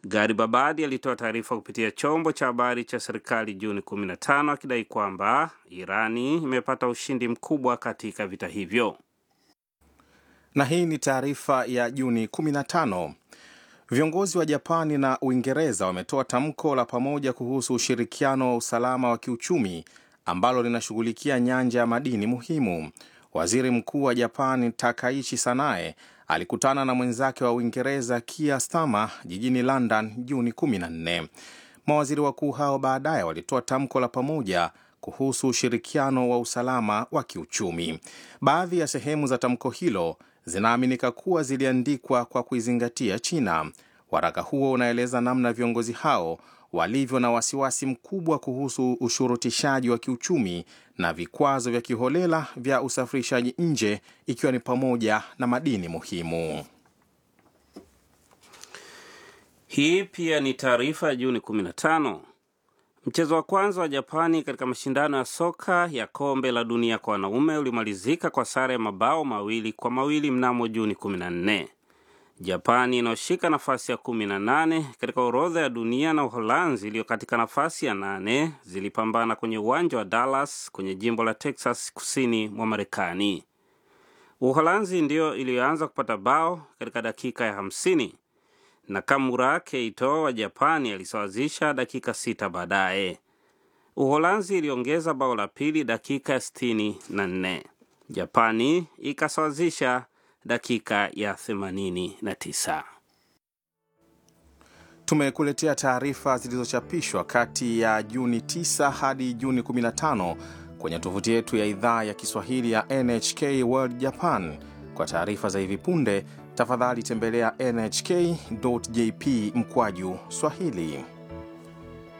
Garibabadi alitoa taarifa kupitia chombo cha habari cha serikali Juni 15 akidai kwamba Irani imepata ushindi mkubwa katika vita hivyo. Na hii ni taarifa ya Juni 15. Viongozi wa Japani na Uingereza wametoa tamko la pamoja kuhusu ushirikiano wa usalama wa kiuchumi ambalo linashughulikia nyanja ya madini muhimu. Waziri Mkuu wa Japani Takaichi Sanae alikutana na mwenzake wa Uingereza Keir Starmer jijini London Juni 14. Mawaziri wakuu hao baadaye walitoa tamko la pamoja kuhusu ushirikiano wa usalama wa kiuchumi. Baadhi ya sehemu za tamko hilo zinaaminika kuwa ziliandikwa kwa kuizingatia China. Waraka huo unaeleza namna viongozi hao walivyo na wasiwasi mkubwa kuhusu ushurutishaji wa kiuchumi na vikwazo vya kiholela vya usafirishaji nje ikiwa ni pamoja na madini muhimu. Hii pia ni taarifa ya Juni 15. Mchezo wa kwanza wa Japani katika mashindano ya soka ya kombe la dunia kwa wanaume ulimalizika kwa sare ya mabao mawili kwa mawili mnamo Juni 14. Japani inayoshika nafasi ya 18 katika orodha ya dunia na Uholanzi iliyo katika nafasi ya nane zilipambana kwenye uwanja wa Dallas kwenye jimbo la Texas kusini mwa Marekani. Uholanzi ndiyo iliyoanza kupata bao katika dakika ya 50 na Kamura Keito wa Japani alisawazisha dakika sita baadaye. Uholanzi iliongeza bao la pili dakika ya 64. Japani ikasawazisha dakika ya 89. Tumekuletea taarifa zilizochapishwa kati ya Juni 9 hadi Juni 15 kwenye tovuti yetu ya idhaa ya Kiswahili ya NHK World Japan. Kwa taarifa za hivi punde, tafadhali tembelea nhk.jp mkwaju Swahili.